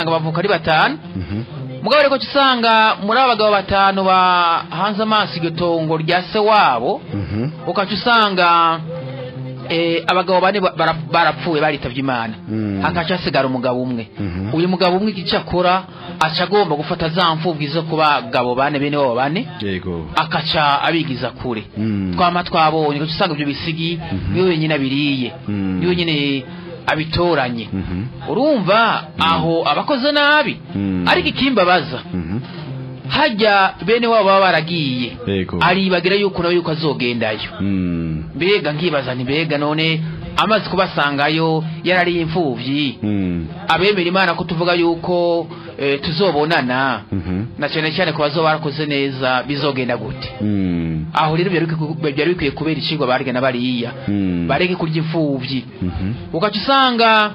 ugasanga bavuka ari batanu Mhm. mugabo rero uca usanga muri abo bagabo batanu bahanze amaso iryo tongo rya se wabo Mhm. ukaca usanga eh, abagabo bane ba- bara- barapfuye baritavye imana Mm. hakaca hasigara umugabo umwe Mhm. uyu mugabo umwe igice akora aca agomba gufata za mfubwi zo ku bagabo bane bene wabo bane yego akaca abigiza kure Mm. twama twabonye ugaca usanga ibyo bisigi niwe wenyine abiriye Mm. niwe wenyine abitoranye Mhm. urumva aho abakoze nabi Mm. ariko ikimbabaza Mhm. hajya bene wabo baba baragiye yego aribagira yuko nawe yuko azogendayo Mm. mbega nkibaza nti mbega none amaze kubasangayo yarari imfuvyi Mm. abemera imana ko tuvuga yuko eh, tuzobonana Mhm. na cyane cyane ku bazoba barakoze neza bizogenda gute Mm. aho rero byari bikwiye- byari bikwiye kubera icigwa barya na bariya Mm. bareke kurya imfuvyi Mhm. ugaca usanga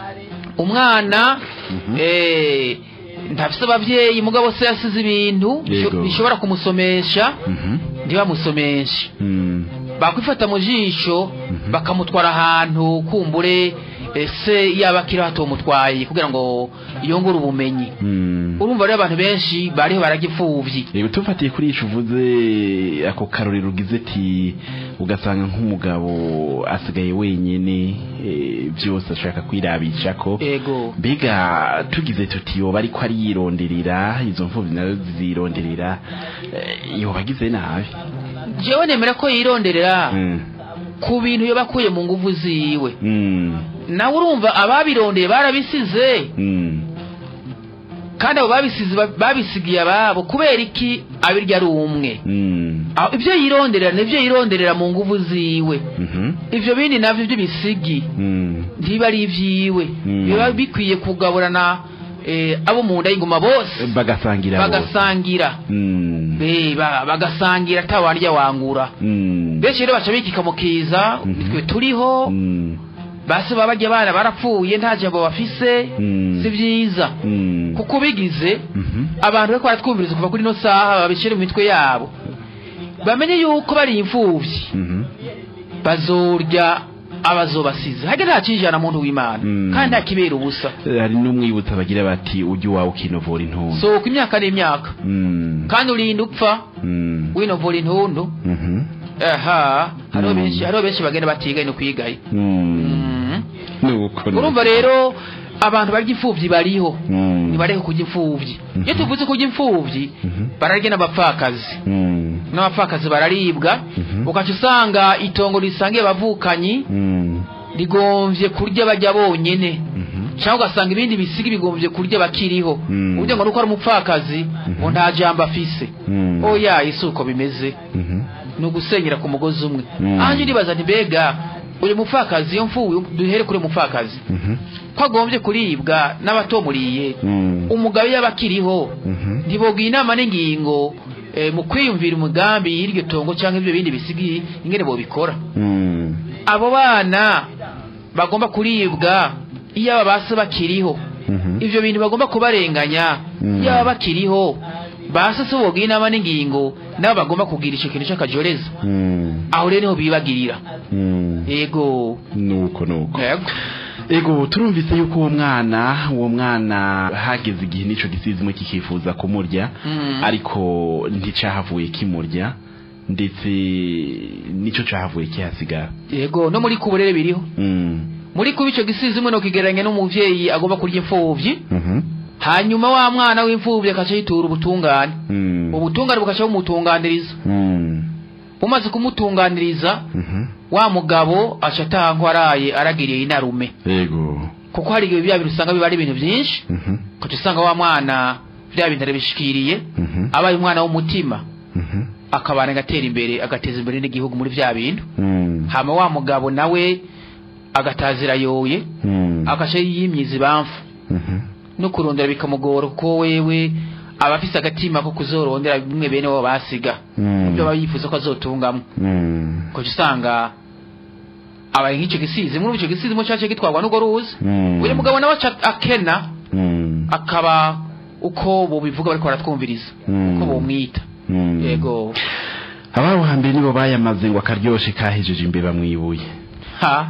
umwana Mhm. eh, ntafise abavyeyi mugabo se yasize ibintu bisho- Yego. bishobora kumusomesha Mhm. ntibamusomeshe Mm. bakwifata mu jisho bakamutwara ahantu kumbure ese yaba akiri batomutwaye kugira ngo yongere ubumenyi Mm. urumva rero abantu benshi bariho barajya imfuvyi Yego tufatiye kuri ico uvuze ako karorero ugize ati ugasanga nk'umugabo asigaye wenyene eh, byose ashaka kwirabisha ko ego mbega tugize tuti yoba ariko ariyironderera izo mfuvyi nazo zironderera eh, yoba agize nabi jewe nemera ko yironderera Mm. ku bintu yoba akuye mu nguvu ziwe Mm. nawe urumva ababirondeye barabisize Mm. kandi abo babisize ba- babisigiye ababo kubera iki abirya ari umwe Mm. Aho ibyo yironderera nibyo yironderera mu nguvu ziwe Mhm. ivyo bindi navyo by'ibisigi Mm. ntiba ari ivyiwe Mm. biba bikwiye kugaburana eh, abo mu nda y'ingoma bose bagasangira bose. bagasangira Mm. Eh, ba- bagasangira atawarya wangura Mm. benshi rero baca bikikamukiza Mhm. nitwe turiho Mm. base baba barya abana barapfuye nta jambo bafise Mm. si vyiza Mm. kuko bigize Mhm. abantu bariko baratwumviriza kuva kuri ino saha babishire mu mitwe yabo bamenye yuko bari imfuvyi Mhm. bazorya abazobasize hage nta cijana muntu w'imana Mm. kandi nta kibera ubusa hari n'umwibutsa bagira bati ujya iwawe ukinovura intuntu sohoka imyaka n'imyaka Mm. kandi urinda upfa Mm. winovura intundu Mhm. aha hariho Mm. benshi hariho benshi bagenda batigaye no kwigaye Mm. Mhm. nuko urumva rero abantu barya imfuvyi bariho Mm. ntibareke kurya imfuvyi Mhm. iyo tuvuze kurya imfuvyi Mhm. bararya n'abapfakazi Mm. n'abapfakazi bararibwa Mhm. ugaca usanga itongo risangiye abavukanyi Mm. rigomvye kurya bajya bonyene Mhm. cyangwa ugasanga ibindi bisigi bigomvye kurya bakiriho Mm. uburyo ngo nuko ari umupfakazi ngo nta jambo afise Mm. oya isi uko bimeze Mhm. ni ugusenyera ku mugozi umwe Mm. anje ndibaza nti mbega uyu mupfakazi iyo mfuwe duhere kuri uyu mupfakazi Mhm. ko agombye kuribwa n'abatomuriye Mm. umugabo yaba akiriho Mhm. ntibogira inama n'ingingo eh, mu kwiyumvira umugambi y'iryo tongo cyangwa ibyo bindi bisigi ingene bobikora Mm. abo bana bagomba kuribwa iyo aba base bakiriho Mhm. ivyo bintu bagomba kubarenganya Mm. iyo baba bakiriho base se bogira inama n'ingingo nabo bagomba kugira ico kintu c'akajoreza Mm. aho rero niho bibagirira Mm. yego nuko nuko yego ego turumvise yuko uwo mwana uwo mwana hageze igihe n'ico gisizimwe kikifuza kumurya Mm. ariko nticahavuye kimurya ndetse nico cahavuye kihasigara yego no muri kuburere biriho Mm. muri kuba ico gisizimwe no kigereranya n'umuvyeyi agomba kurya imfuvyi Mhm. hanyuma wa mwana w'imfuvyi akaca yitura ubutungane Mm. ubutungane bugaca bumutunganiriza Mm. bumaze kumutunganiriza Mhm. wa mugabo aca ataha araye aragiriye inarume ego kuko hari igihe bya bintu usanga biba ari ibintu byinshi Mhm. ukaca usanga wa mwana bya bintu arabishikiriye Mhm. abaye umwana w'umutima Mhm. akabana agatera imbere agateza imbere n'igihugu muri bya bintu Mm. hama wa mugabo nawe agatazira yoye Mm. agaca yimyiza ibamfu Mhm. no kurondera bikamugora kuko wewe aba afise agatima ko kuzorondera bimwe bene wabo basiga Mm. ibyo aba yifuza ko azotungamwo Mm. ukaca usanga abaye nk'icyo gisizi muri icyo gisizi mu cyace gitwarwa n'urwo ruzi Mm. uyu mugabo nawe aca akena Mm. akaba uko bobivuga bariko baratwumviriza Mm. uko bomwita Mm. yego ababo hambere nibo bayamaze ngo akaryoshe kahejeje imbeba mwibuye ha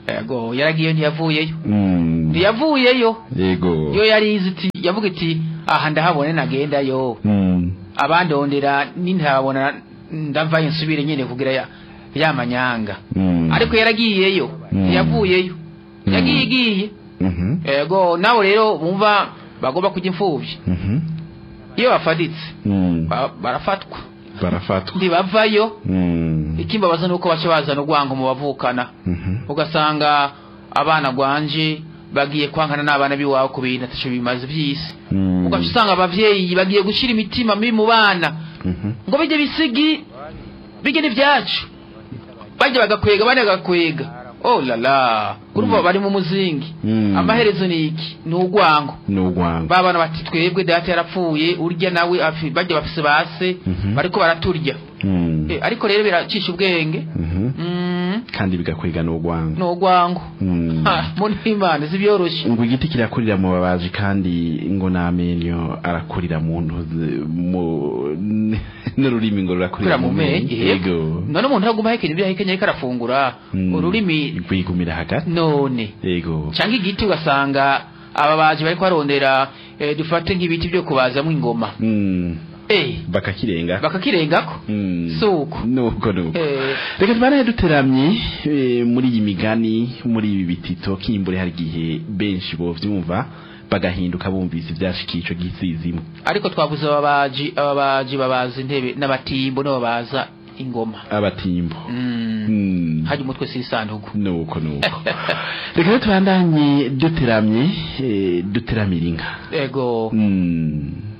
ego yaragiye ntiyavuyeyo Mm. ntiyavuyeyo yego yo yari izi iti yavuga iti aha ndahabone nagendayo Mm. abandondera nintabona ndavayo nsubire nyine kugira ya, ya manyanga Mm. ariko yaragiyeyo Mm. ntiyavuyeyo Mm. yagiye igiye Mhm. ego nawe rero bumva bagomba kujya imfubyi Mhm. iyo bafaditse Mm. ba- barafatwa barafatwa ntibavayo Mm. ikimbabaza nuko baca bazana urwango mu bavukana Mhm. ugasanga abana gwanje bagiye kwankana n'abana b'iwabo ku bintu ataco bimaze by'isi Mm. ugaca usanga abavyeyi bagiye gushira imitima mibi mu bana Mhm. ngo bijye bisigi bijye n'ivyacu bajya bagakwega bane bagakwega oh la la urumva bari mu muzingi Mm. amaherezo ni iki ni urwango ni urwango ba bana bati twebwe data yarapfuye urya nawe afi- bajya bafise base Mhm. bariko baraturya Mm. Eh, ariko rero biracisha ubwenge Mhm. Mm, kandi bigakwega n'urwango ni urwango Mm. Ha, mu n'imana zibyoroshe ngo igiti kirakurira mu babaji kandi ngo n'amenyo arakurira mu ntuzi mu n'ururimi ngo rurakurira kurira mu menyo yego none umuntu aguma ahekenya ibyo ahekenya ariko arafungura Mm. ururimi rwigumira hagati none yego cyangwa igiti ugasanga ababaji bariko barondera eh, dufate nk'ibiti byo kubazamo ingoma Mm. eh bakakirenga bakakirengako Mm. suko nuko nuko Eh. reka tubanaye duteramye eh, muri iyi migani muri ibi bitito kimbure hari igihe benshi bovyumva bagahinduka bumvise ivyashikiye ico gisizimo ariko twavuze ababaji ababaji babaza intebe n'abatimbo nibo babaza ingoma abatimbo mm. Mm. hajya umutwe si isanduku nuko nuko reka rero tubandanye duteramye eh, duteramira inka ego Mm.